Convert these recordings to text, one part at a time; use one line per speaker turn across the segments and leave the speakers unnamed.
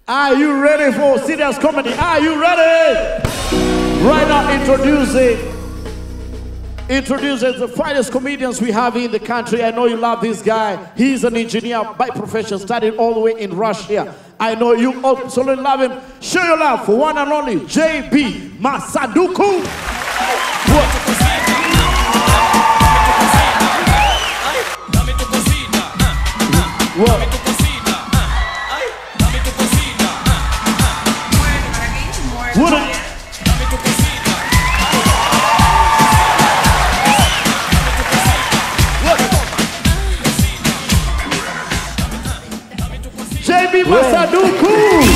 Are you ready for serious comedy? Are you ready? Right now, introducing introducing the finest comedians we have in the country. I know you love this guy. He's an engineer by profession, studied all the way in Russia. I know you absolutely love him. Show your love for one and only JB Masaduku. What? What? a- JB Masaduku.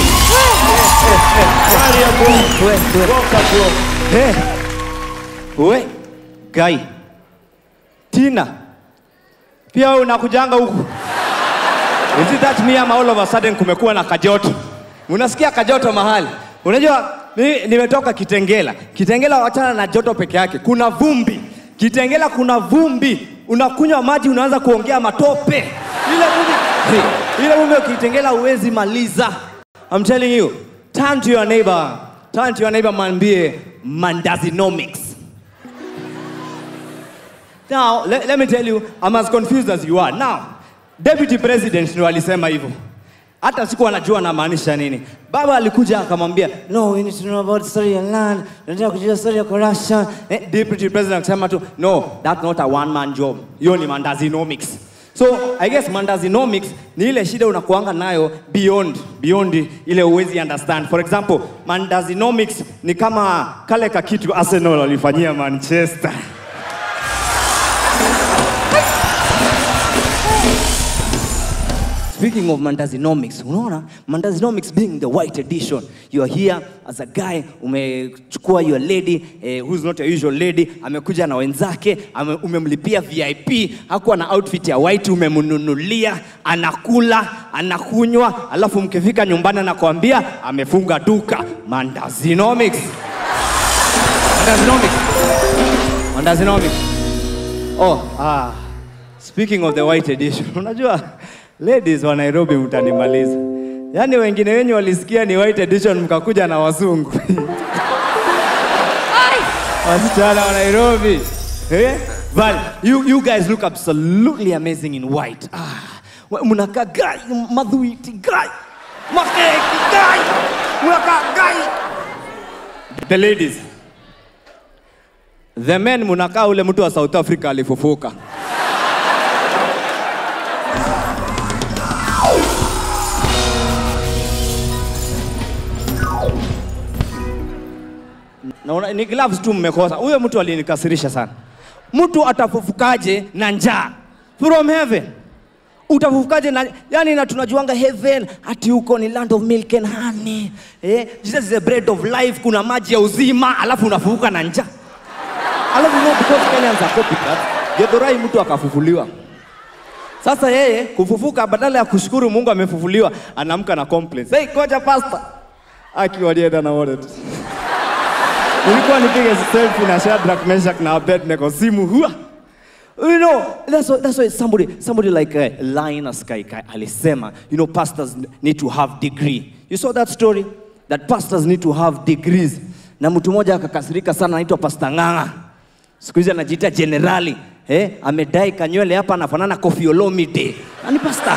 We, we. Hey. We, Gai. Tina. Pia wewe unakujanga huku. Is it that me ama all of a sudden kumekuwa na kajoto? Unasikia kajoto mahali? Unajua mimi nimetoka Kitengela. Kitengela wachana na joto peke yake. Kuna vumbi. Kitengela kuna vumbi. Unakunywa maji unaanza kuongea matope. Ile vumbi. Hey, ile vumbi ukitengela huwezi maliza. I'm telling you. Turn to your neighbor. Turn to your neighbor mwambie mandazinomics. Now, let, let me tell you, I'm as confused as you are. Now, deputy president ndio alisema hivyo. Hata siku anajua anamaanisha nini. Baba alikuja akamwambia, no, we need to know about the story of land. Tunataka kujua story ya corruption. Eh, deputy president akasema tu, no, that's not a one man job. Hiyo ni mandazinomics. So, I guess mandazinomics ni ile shida unakuanga nayo beyond beyond ile uwezi understand. For example, mandazinomics ni kama kale kakitu Arsenal walifanyia Manchester. Speaking of Mandazinomics, unaona Mandazinomics being the white edition. You are here as a guy, umechukua your lady eh, who's not a usual lady, amekuja na wenzake, ame, umemlipia VIP, hakuwa na outfit ya white, umemnunulia, anakula, anakunywa, alafu mkifika nyumbani anakuambia amefunga duka. Mandazinomics. Mandazinomics. Mandazinomics. Oh, ah. Speaking of the white edition, unajua ladies wa Nairobi mtanimaliza. Yaani wengine wenyu walisikia ni white edition mkakuja na wazungu. Wasichana wa Nairobi. Eh? But you, you guys look absolutely amazing in white. Ah, wa- mnakaa gai, madhuiti gai. Makeki gai. Mnakaa gai. The ladies. The men mnakaa ule mtu wa South Africa alifufuka. Naona ni gloves tu mmekosa. Huyo mtu alinikasirisha sana. Mtu atafufukaje na njaa from heaven? Utafufukaje na yani, na tunajuanga heaven ati huko ni land of milk and honey. Eh, Jesus is the bread of life, kuna maji ya uzima, alafu unafufuka na njaa. Alafu you know because Kenyans are copycat, Githurai mtu akafufuliwa. Sasa yeye kufufuka badala ya kushukuru Mungu amefufuliwa, anaamka na complaints. Hey, koja pastor. Aki walienda na wallet. Nilikuwa nipige selfie na Shadrach, Meshach na Abednego simu hua. You know, that's why, that's why somebody, somebody like uh, Linus Kaikai alisema, you know, pastors need to have degree. You saw that story? That pastors need to have degrees. Na mtu mmoja akakasirika sana anaitwa Pastor Ng'ang'a. Siku hizi anajiita generali. Eh, amedai kanywele hapa anafanana Koffi Olomide. Ani pastor.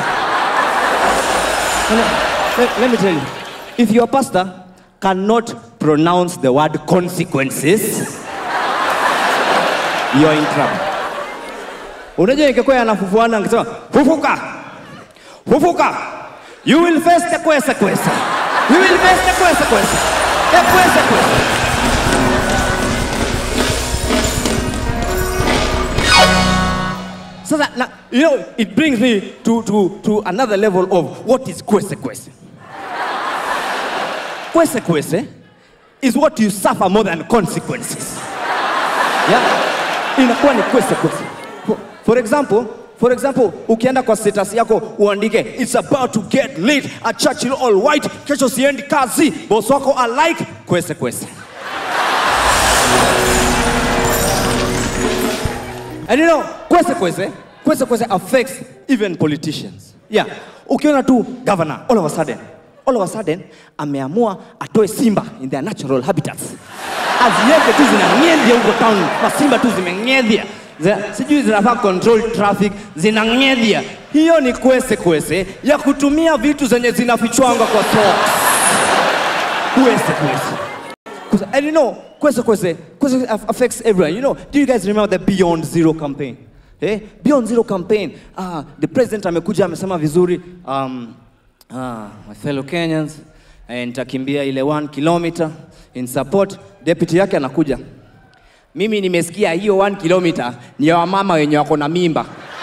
Let, let me tell you, if your pastor cannot pronounce the word consequences, you're in trouble. Unajua ingekuwa anafufuana angesema fufuka, fufuka, you will face the consequence, you will face the consequence, the consequence. Sasa, na, you know, it brings me to, to, to another level of what is kwese kwese. Kwese kwese is what you suffer more than consequences. Yeah? Inakuwa ni kwese kwese. For, for example, for example, ukienda kwa status yako uandike it's about to get late at Churchill all white, kesho siendi kazi, boss wako alike kwese kwese. And you know, kwese kwese, kwese kwese affects even politicians. Yeah. Ukiona tu governor all of a sudden all of a sudden ameamua atoe simba in their natural habitats aziweke tu zinang'edhia huko town masimba tu zimeng'edhia Zina- sijui zinafaa control traffic zinang'edhia hiyo ni kwese kwese ya kutumia vitu zenye zinafichwanga kwa socks kwese kwese Kwese- and you know kwese kwese kwese aff- affects everyone you know do you guys remember the beyond zero campaign eh? beyond zero campaign ah, the president amekuja amesema vizuri um, ah, my fellow kenyans eh, nitakimbia ile one kilometer in support deputy yake anakuja mimi nimesikia hiyo one kilometer ni ya wamama wenye wako na mimba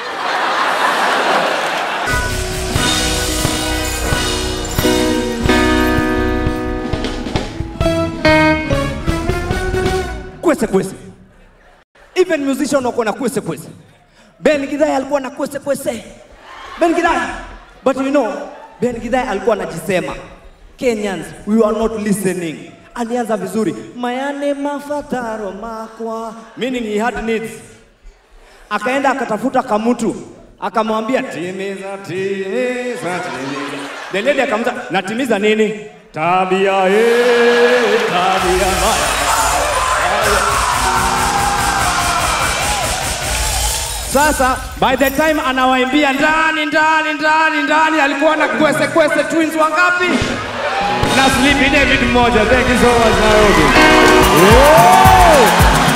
kwese kwese even musician wako na kwese kwese ben gidhai alikuwa na kwese kwese ben gidhai but you know ben gidhai alikuwa anajisema kenyans we are not listening alianza vizuri mayane mafataro makwa meaning he had needs akaenda akatafuta kamutu akamwambia timiza timiza timiza the lady akamuza natimiza nini tabia eh, tabia mbaya Sasa by the time anawaimbia ndani ndani ndani ndani, alikuwa na kwese kwese twins wangapi? Na Sleepy David mmoja. Thank you so much Nairobi. Whoa!